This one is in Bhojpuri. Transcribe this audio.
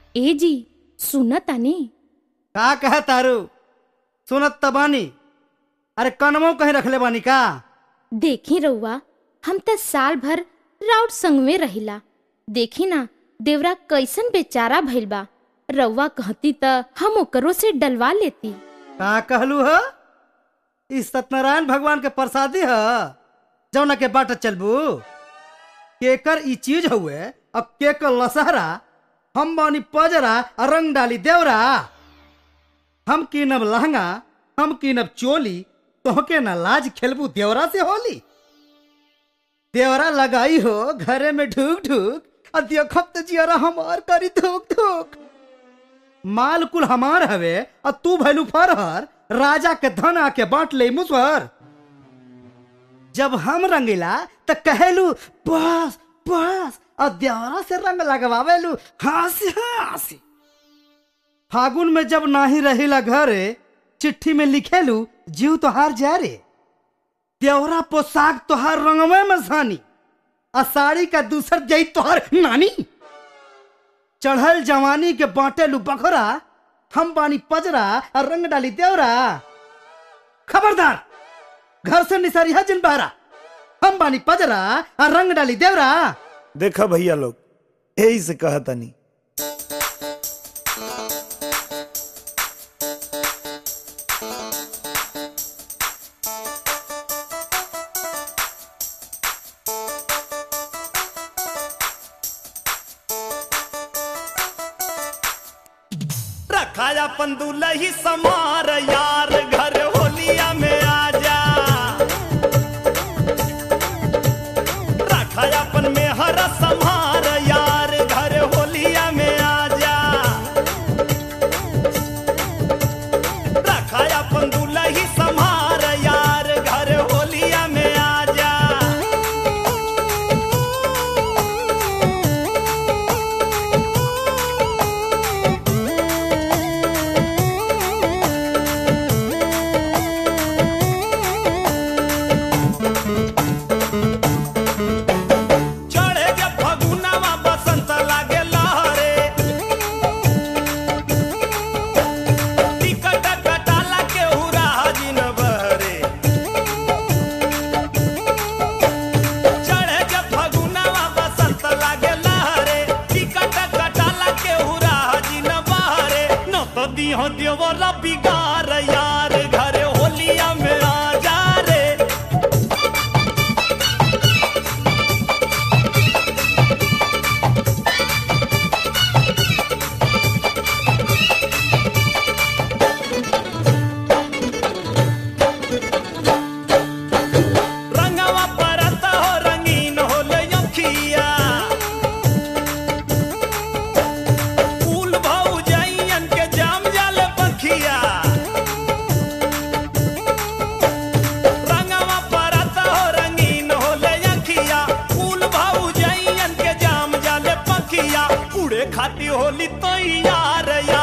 ए जी सुन तानी का कहे तारू सुनत त बानी अरे कनमो कहीं रखले बानी का देखी रउआ हम त साल भर राउत संग में रहिला देखी ना देवरा कैसन बेचारा भइल बा रउआ कहती त हम ओकरो से डलवा लेती का कहलू ह ई सत्यनारायण भगवान के प्रसादी ह जौना के बाट चलबू केकर ई चीज हुए अब केकर लसहरा हम बानी पजरा आ रंग डाली देवरा हम कीनब लहंगा हम कीनब चोली तोहके ना लाज खेलबू देवरा से होली देवरा लगाई हो घरे में ढूक ढूक आ देखब त जियरा हमार करी धूक धूक माल कुल हमार हवे और तू भैलू फरहर राजा के धन आके बांट ले मुसहर जब हम रंगीला त कहेलू बस बस और देवरा से रंग लगवावेलू हंसी हंसी फागुन में जब नाही रहिला घरे चिट्ठी में लिखेलू जीव तोहार जा रे देवरा पोशाक तोहार रंगवे में सानी आ साड़ी का दूसर जई तोहार नानी चढ़ल जवानी के बाटेलू बखरा हम बानी पजरा और रंग डाली देवरा खबरदार घर से निसरिया जिन बहरा हम बानी पजरा और रंग डाली देवरा देखा भैया लोग यही से कहा तनी रखाया पंदुला ही समार यार घर होलिया में आजा रखाया अपन में हर संहार यार घर होलिया में आजा रखाया पंदुला ही संहार यार घर होलिया में आजा चढ़े के फगुनावा बसंत लागे लहरे टिकट कटाला के हुरा हजिन बहरे चढ़े के फगुनावा बसंत लागे लहरे टिकट कटाला के हुरा हजिन बहरे न तो दिहो देवर बिगार यार घरे होलिया में आ जा रे रंगवा परत हो रंगीन हो लखिया फूल भाऊ जाइयन के जाम जाल पखिया रंगवा परत हो रंगीन हो लखिया फूल भाऊ जाइयन के जाम जाल पखिया उड़े खाती होली तैयार यार